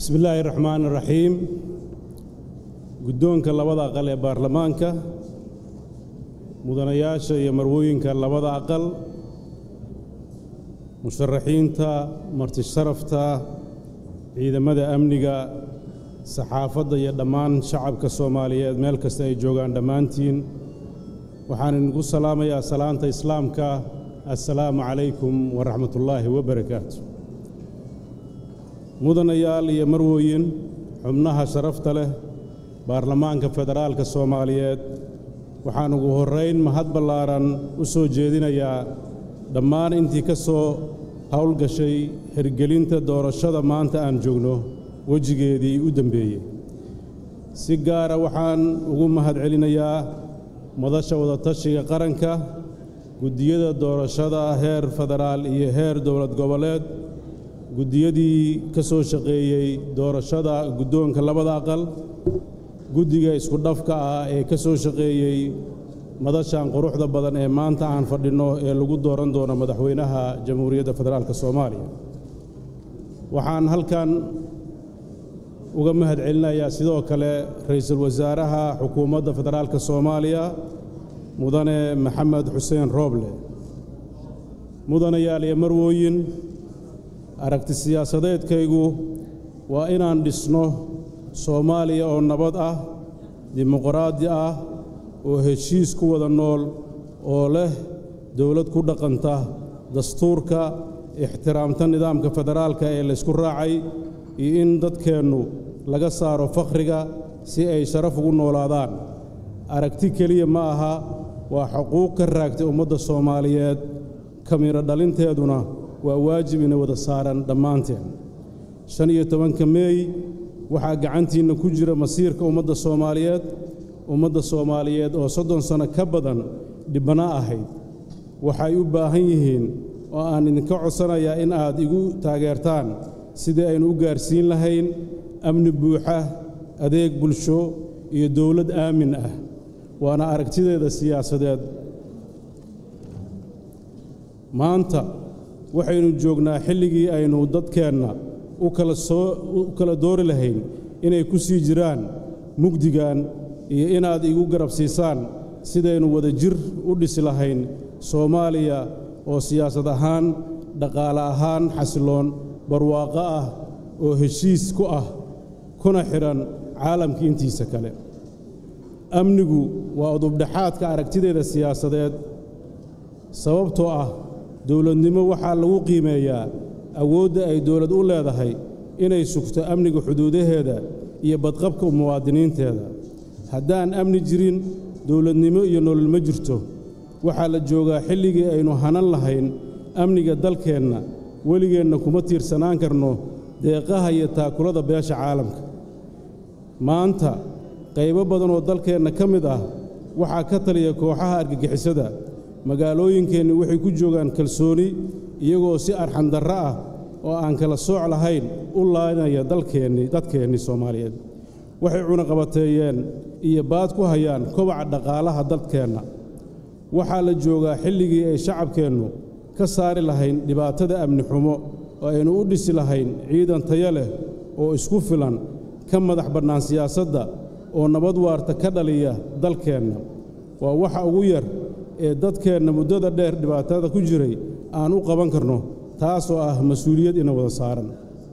bismi illaahi raxmaan raxiim guddoonka labada aqal ee baarlamaanka mudanayaasha iyo marwooyinka labada aqal musharaxiinta martisharafta ciidamada amniga saxaafadda iyo dhammaan shacabka soomaaliyeed meel kasta ay joogaan dhammaantiin waxaan idinku salaamayaa salaanta islaamka assalaamu calaykum waraxmatullaahi wabarakaatu mudanayaal iyo marwooyin xubnaha sharafta leh baarlamaanka federaalka soomaaliyeed waxaan ugu horrayn mahad ballaaran u soo jeedinayaa dhammaan intii ka soo howlgashay hirgelinta doorashada maanta aan joogno wejigeedii u dembeeyey si gaara waxaan ugu mahad celinayaa madasha wadatashiga qaranka guddiyada doorashada heer federaal iyo heer dowlad goboleed guddiyadii ka soo shaqeeyey doorashada guddoonka labada aqal guddiga isku dhafka ah ee ka soo shaqeeyey madashan quruxda badan ee maanta aan fadhinno ee lagu dooran doono madaxweynaha jamhuuriyadda federaalk soomaaliya waxaan halkan uga mahad celinayaa sidoo kale ra'iisul wasaaraha xukuumadda federaalka soomaaliya mudane maxamed xuseen rooble mudanayaal iyo marwooyin aragti siyaasadeedkaygu waa inaan dhisno soomaaliya oo nabad ah dimuqraadi ah oo heshiis ku wada nool oo leh dowlad ku dhaqanta dastuurka ixtiraamta nidaamka federaalka ee laysku raacay iyo in dadkeennu laga saaro fakhriga si ay sharaf ugu noolaadaan aragti keliya ma aha waa xuquuq ka raagtay ummadda soomaaliyeed kamiro dhalinteeduna waa waajib ina wada saaran dhammaanteen shan iyo tobanka meey waxaa gacantiinna ku jira masiirka ummadda soomaaliyeed ummadda soomaaliyeed oo soddon sanno ka badan dhibbana ahayd waxay u baahan yihiin oo aan idinka codsanayaa in aad igu taageertaan sidii aynu u gaarsiin lahayn amni buuxa adeeg bulsho iyo dowlad aamin ah waana aragtideeda siyaasadeed maanta waxaynu joognaa xilligii aynu dadkeenna u kala doori lahayn inay ku sii jiraan mugdigan iyo inaad igu garab siisaan sidaynu wada jir u dhisi lahayn soomaaliya oo siyaasad ahaan dhaqaale ahaan xasiloon barwaaqo ah oo heshiis ku ah kuna xidhan caalamka intiisa kale amnigu waa udubdhexaadka aragtideeda siyaasadeed sababtoo ah dowladnimo waxaa lagu qiimeeyaa awoodda ay dowlad u leedahay inay sugto amniga xuduudaheeda iyo badqabka muwaadiniinteeda haddaan amni jirin dowladnimo iyo nolol ma jirto waxaa la joogaa xilligii aynu hanan lahayn amniga dalkeenna weligeenna kuma tiirsanaan karno deeqaha iyo taakulada beesha caalamka maanta qaybo badan oo dalkeenna ka mid ah waxaa ka taliya kooxaha argagixisada magaalooyinkeenni waxay ku joogaan kalsooni iyagoo si arxandarro ah oo aan kala sooc lahayn u laanaya dalkeennii dadkeennii soomaaliyeed waxay cunaqabateeyeen iyo baad ku hayaan kobaca dhaqaalaha dalkeenna waxaa la joogaa xilligii ay shacabkeennu ka saari lahayn dhibaatada amni xumo oo aynu u dhisi lahayn ciidan tayo leh oo isku filan ka madax bannaan siyaasadda oo nabad waarta ka dhaliya dalkeenna waa waxa ugu yar ee dadkeenna muddada dheer dhibaatada ku jiray aan u qaban karno taasoo ah mas-uuliyad ina wada saaran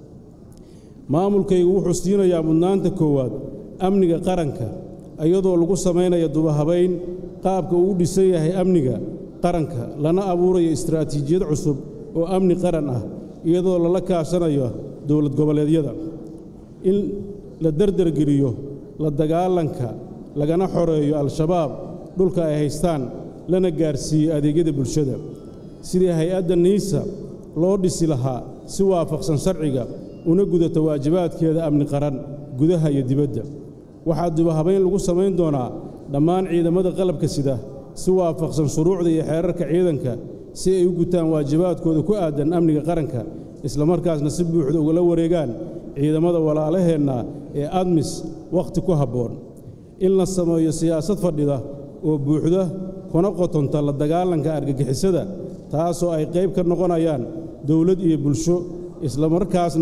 maamulkaygu wuxuu siinayaa mudnaanta koowaad amniga qaranka iyadoo lagu samaynaya dubahabayn qaabka uu u dhisan yahay amniga qaranka lana abuurayo istaraatiijiyad cusub oo amni qaran ah iyadoo lala kaashanayo dowlad goboleedyada in la derdergeliyo la dagaalanka lagana xoreeyo al-shabaab dhulka ay haystaan lana gaarsiiyo adeegyada bulshada sidii hay-adda niisa loo dhisi lahaa si waafaqsan sharciga una gudato waajibaadkeeda amni qaran gudaha iyo dibadda waxaa dubahabayn lagu samayn doonaa dhammaan ciidamada qalabka sida si waafaqsan shuruucda iyo xeerarka ciidanka si ay u gutaan waajibaadkooda ku aadan amniga qaranka islamarkaasna si buuxda ugala wareegaan ciidamada walaalaheenna ee admis wakhti ku habboon in la sameeyo siyaasad fadhida oo buuxda kuna qotonta la dagaalanka argagixisada taasoo ay qayb ka noqonayaan dowlad iyo bulsho islamarkaasna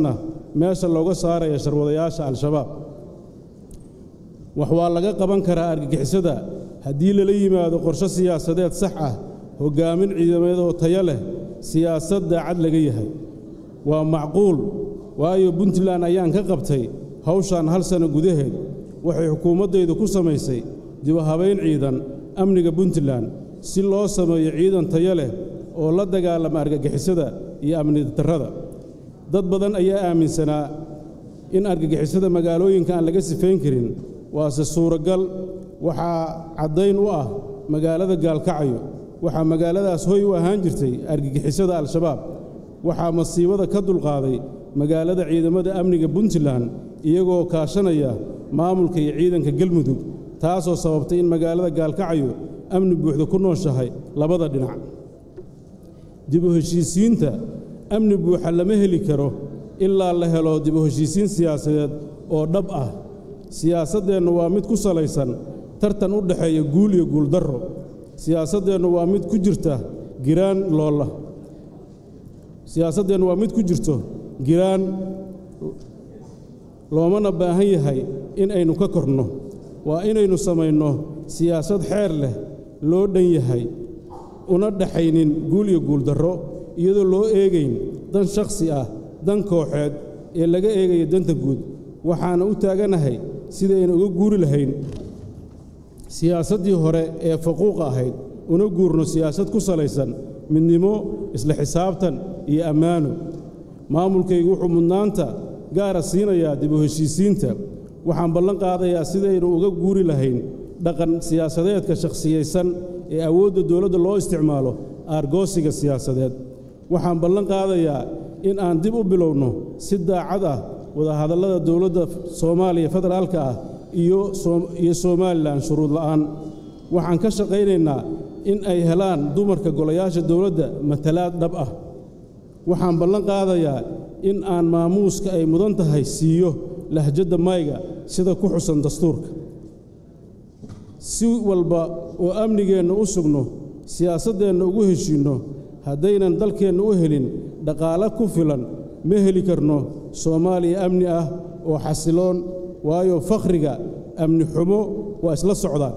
meesha looga saaraya sharwadayaasha al-shabaab wax waa laga qaban karaa argagixisada haddii lala yimaado qorshe siyaasadeed sax ah hoggaamin ciidamadeed oo tayo leh siyaasad daacad laga yahay waa macquul waayo puntland ayaan ka qabtay hawshan hal sanno gudaheed waxay xukuumaddaydu ku samaysay dibuhabayn ciidan amniga puntland si loo sameeyo ciidan tayo leh oo la dagaalama argagixisada iyo amni darrada dad badan ayaa aaminsanaa in argagixisada magaalooyinka aan laga sifayn karin waase suuragal waxaa caddayn u ah magaalada gaalkacyo waxaa magaaladaas hoy u ahaan jirtay argagixisada al-shabaab waxaa masiibada ka dulqaaday magaalada ciidamada amniga puntland iyagoo kaashanaya maamulka iyo ciidanka galmudug taasoo sababtay in magaalada gaalkacyo amni buuxda ku nooshahay labada dhinac dibu heshiisiinta amni buuxa lama heli karo ilaa la helo dibu heshiisiin siyaasadeed oo dhab ah siyaasaddeennu waa mid ku salaysan tartan u dhexeeya guul iyo guuldarro siyaasaddeennu waa mid ku jirta giraan loola siyaasaddeennu waa mid ku jirto giraan loomana baahan yahay in aynu ka korno waa inaynu samayno siyaasad xeer leh loo dhan yahay una dhaxaynin guul iyo guuldarro iyadoo loo eegayn dan shakhsi ah dan kooxeed ee laga eegaya danta guud waxaana u taaganahay sidaynu uga guuri lahayn siyaasaddii hore ee faquuqa ahayd una guurno siyaasad ku salaysan midnimo isla xisaabtan iyo ammaano maamulkaygu wuxuu mudnaanta gaara siinayaa dib u heshiisiinta waxaan ballan qaadayaa sidaynu uga guuri lahayn dhaqan siyaasadeedka shakhsiyaysan ee awoodda dowladda loo isticmaalo aargoosiga siyaasadeed waxaan ballan qaadayaa in aan dib u bilowno si daacad ah wadahadallada dowladda soomaaliya federaalka ah iyo somalilan shuruud la'aan waxaan ka shaqaynaynaa in ay helaan dumarka golayaasha dowladda matalaad dhab ah waxaan ballan qaadayaa in aan maamuuska ay mudan tahay siiyo lahjadda mayga sida ku xusan dastuurka si walba oo amnigeenna u sugno siyaasaddeenna ugu heshiinno haddaynan dalkeenna u helin dhaqaale ku filan ma heli karno soomaaliya amni ah oo xasiloon waayo fakhriga amni xumo waa isla socdaan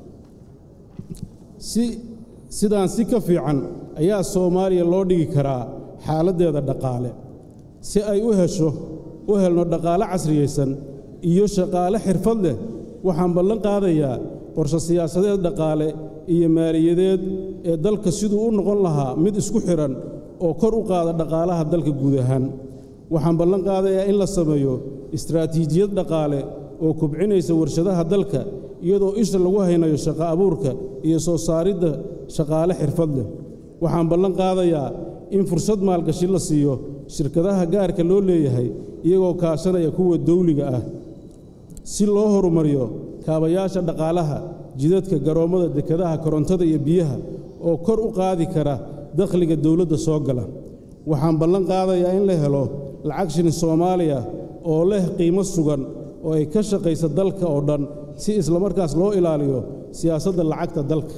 si sidaan si ka fiican ayaa soomaaliya loo dhigi karaa xaaladdeeda dhaqaale si ay u hesho u helno dhaqaale casriyaysan iyo shaqaale xirfad leh waxaan ballan qaadayaa qorshe siyaasadeed dhaqaale iyo maaliyadeed ee dalka siduu u noqon lahaa mid isku xidhan oo kor u qaada dhaqaalaha dalka guud ahaan waxaan ballan qaadayaa in la sameeyo istraatiijiyad dhaqaale oo kubcinaysa warshadaha dalka iyadoo isha lagu haynayo shaqo abuurka iyo soo saaridda shaqaale xirfad leh waxaan ballan qaadayaa in fursad maalgashi la siiyo shirkadaha gaarka loo leeyahay iyagoo kaashanaya kuwa dawliga ah si loo horumariyo kaabayaasha dhaqaalaha jidadka garoommada dekadaha korontada iyo biyaha oo kor u qaadi kara dakhliga dowladda soo gala waxaan ballan qaadayaa in la helo lacag shilin soomaaliya oo leh qiimo sugan oo ay ka shaqaysa dalka oo dhan si islamarkaas loo ilaaliyo siyaasadda lacagta dalka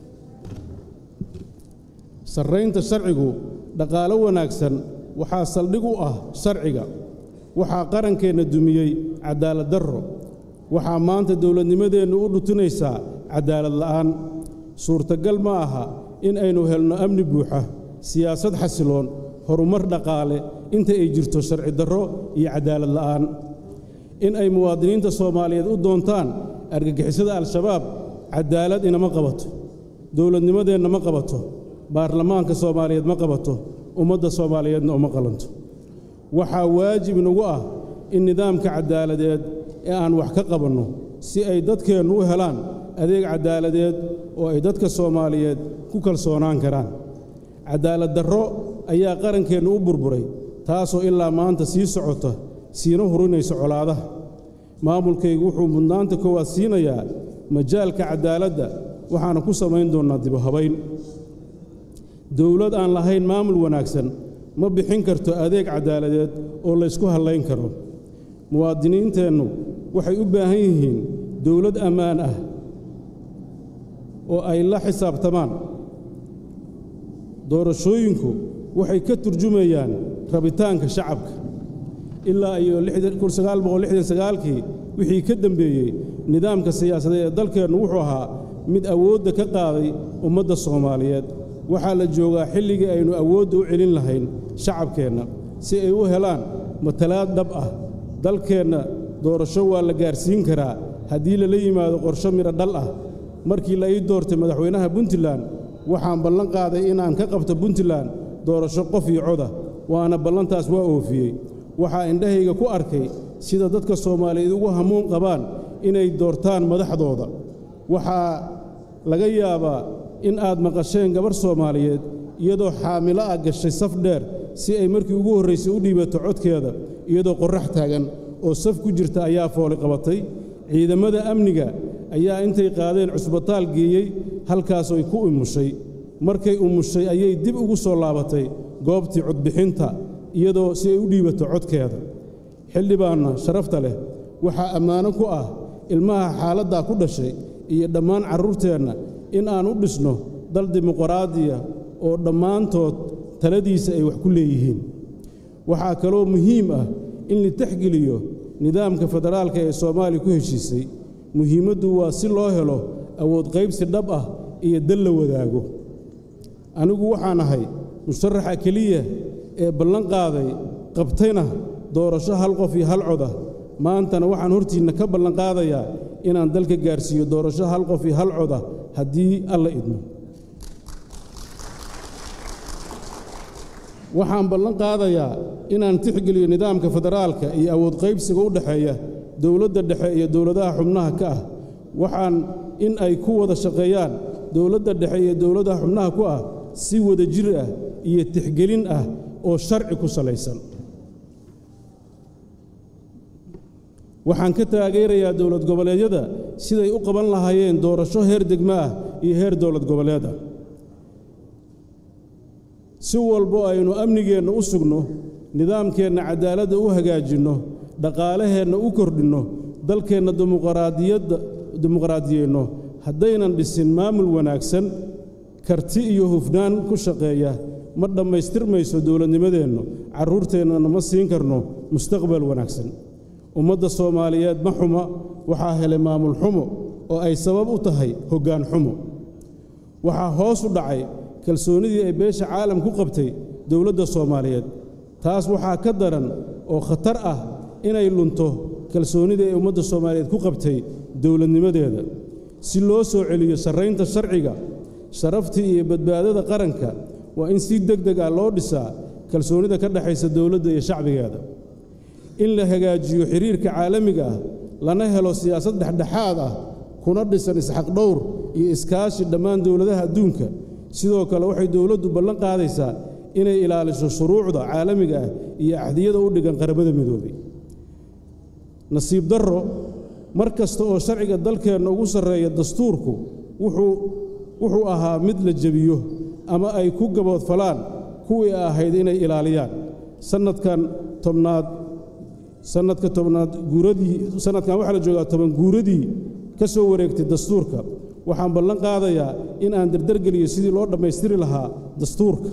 sarraynta sharcigu dhaqaalo wanaagsan waxaa saldhig u ah sharciga waxaa qarankeenna dumiyey cadaalad darro waxaa maanta dowladnimadeennu u dhutinaysaa cadaalad la'aan suurtagal ma aha in aynu helno amni buuxa siyaasad xasiloon horumar dhaqaale inta ay jirto sharci darro iyo cadaalad la'aan in ay muwaadiniinta soomaaliyeed u doontaan argagixisada al-shabaab cadaalad inama qabato dowladnimadeenna ma qabato baarlamaanka soomaaliyeed ma qabato ummadda soomaaliyeedna uma qalanto waxaa waajib inagu ah in nidaamka caddaaladeed ee aan wax ka qabanno si ay dadkeennu u helaan adeeg caddaaladeed oo ay dadka soomaaliyeed ku kalsoonaan karaan caddaalad darro ayaa qarankeennu u burburay taasoo ilaa maanta sii socota siina hurinaysa colaadaha maamulkaygu wuxuu mudnaanta koowaad siinayaa majaalka caddaaladda waxaana ku samayn doonnaa dibuhabayn dowlad aan lahayn maamul wanaagsan ma bixin karto adeeg caddaaladeed oo laysku hallayn karo muwaadiniinteennu waxay u baahan yihiin dowlad ammaan ah oo ay la xisaabtamaan doorashooyinku waxay ka turjumayaan rabitaanka shacabka ilaa iyo kii wixii ka dembeeyey nidaamka siyaasadeed ee dalkeennu wuxuu ahaa mid awoodda ka qaaday ummadda soomaaliyeed waxaa la joogaa xilligii aynu awoodda u celin lahayn shacabkeenna si ay u helaan matalaad dhab ah dalkeenna doorasho waa la gaarsiin karaa haddii lala yimaado qorsho midho dhal ah markii la ii doortay madaxweynaha puntland waxaan ballan qaaday inaan ka qabto puntland doorasho qof iyo coda waana ballantaas waa oofiyey waxaa indhahayga ku arkay sida dadka soomaaliyeed ugu hamuun qabaan inay doortaan madaxdooda waxaa laga yaabaa in aad maqasheen gabarh soomaaliyeed iyadoo xaamilo ah gashay saf dheer si ay markii ugu horraysay u dhiibato codkeeda iyadoo qorrax taagan oo saf ku jirta ayaa fooli qabatay ciidammada amniga ayaa intay qaadeen cusbitaal geeyey halkaasoy ku umushay markay umushay ayay dib ugu soo laabatay goobtii codbixinta iyadoo si ay u dhiibato codkeeda xildhibaanna sharafta leh waxaa ammaano ku ah ilmaha xaaladdaa ku dhashay iyo dhammaan carruurteenna in aan u dhisno dal dimuqraadiya oo dhammaantood taladiisa ay wax ku leeyihiin waxaa kaloo muhiim ah in la texgeliyo nidaamka federaalka ee soomaaliya ku heshiisay muhiimaddu waa si loo helo awood qaybsi dhab ah iyo dal la wadaago anigu waxaan ahay musharaxa keliya ee ballan qaaday qabtayna doorasho hal qof iyo hal coda maantana waxaan hortiinna ka ballan qaadayaa inaan dalka gaarsiiyo doorasho hal qof iyo hal coda haddii alla idmo waxaan ballan qaadayaa inaan tixgeliyo nidaamka federaalka iyo awood qaybsiga u dhexeeya dowladda dhexe iyo dowladaha xubnaha ka ah waxaan in ay ku wada shaqeeyaan dowladda dhexe iyo dowladaha xubnaha ku ah si wada jir ah iyo tixgelin ah oo sharci ku salaysan waxaan ka taageerayaa dowlad goboleedyada siday u qaban lahaayeen doorasho heer degmo ah iyo heer dowlad goboleed ah si walbo aynu amnigeenna u sugno nidaamkeenna cadaaladda u hagaajinno dhaqaalaheenna u kordhinno dalkeenna dimuqraadiyadda dimuqraadiyeyno haddaynan dhisin maamul wanaagsan karti iyo hufnaan ku shaqeeya ma dhammaystirmayso dowladnimadeennu carruurteennana ma siin karno mustaqbal wanaagsan ummadda soomaaliyeed ma xuma waxaa helay maamul xumo oo ay sabab u tahay hoggaan xumo waxaa hoos u dhacay kalsoonnidii ay beesha caalam ku qabtay dowladda soomaaliyeed taas waxaa ka daran oo khatar ah inay lunto kalsoonnidii ay ummadda soomaaliyeed ku qabtay dowladnimadeeda si loo soo celiyo sarraynta sharciga sharaftii iyo badbaadada qaranka waa in si deg deg ah loo dhisaa kalsoonnida ka dhexaysa dowladda iyo shacbigeeda in la hagaajiyo xiriirka caalamiga ah lana helo siyaasad dhexdhexaad ah kuna dhisan isxaqdhowr iyo iskaashi dhammaan dowladaha adduunka sidoo kale waxay dowladdu ballan qaadaysaa inay ilaaliso shuruucda caalamiga ah iyo axdiyada u dhigan qaramada midoobay nasiib darro mar kasta oo sharciga dalkeenna ugu sarreeya dastuurku wuxuu ahaa mid la jebiyo ama ay ku gaboodfalaan kuwii ahayd inay ilaaliyaan sannadkan tobnaad sannadka tobnaad guuradii sannadkan waxaa la joogaa toban guuradii ka soo wareegtay dastuurka waxaan ballan qaadayaa in aan dardargeliyo sidii loo dhammaystiri lahaa dastuurka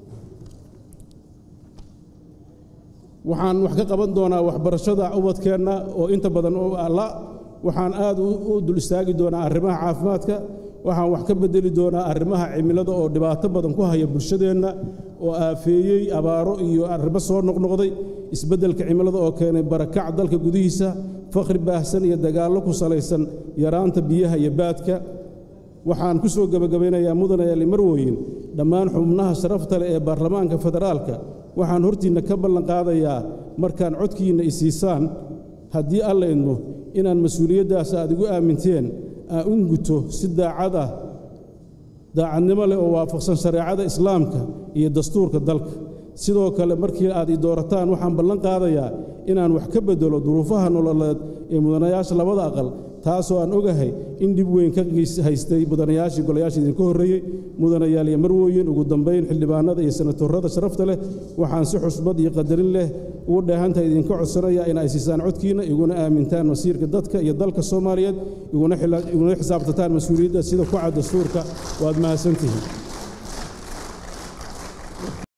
waxaan wax ka qaban doonaa waxbarashada ubadkeenna oo inta badan oo alla waxaan aad u dul istaagi doonaa arrimaha caafimaadka waxaan wax ka beddeli doonaa arrimaha cimilada oo dhibaato badan ku haya bulshadeenna oo aafeeyey abaaro iyo arrimo soo noqnoqday isbeddelka cimilada oo keenay barakac dalka gudihiisa fakhri baahsan iyo dagaallo ku salaysan yaraanta biyaha iyo baadka waxaan ku soo gebagabaynayaa mudane ali marwooyin dhammaan xubnaha sharafta leh ee baarlamaanka federaalka waxaan hortiinna ka ballan qaadayaa markaan codkiinna isiisaan haddii alla idmo inaan mas-uuliyaddaas aad igu aaminteen aan u guto si daacad ah daacadnimo leh oo waafaqsan shareecada islaamka iyo dastuurka dalka sidoo kale markii aad i doorataan waxaan ballan qaadayaa inaan wax ka beddelo duruufaha nololeed ee mudanayaasha labada aqal taasoo aan ogahay in dhib weyn ka haystay mudanayaashii golayaasha idinka horreeyey mudanayaal iyo marwooyin ugu dambayn xildhibaanada iyo senatorrada sharafta leh waxaan si xusbad iyo qadarin leh ugu dheehantaha idinka codsanaya in ay siisaan codkiinna iguna aamintaan masiirka dadka iyo dalka soomaaliyeed iguna xisaabtataan mas-uuliyadda sida ku cad dastuurka waad mahadsantihiin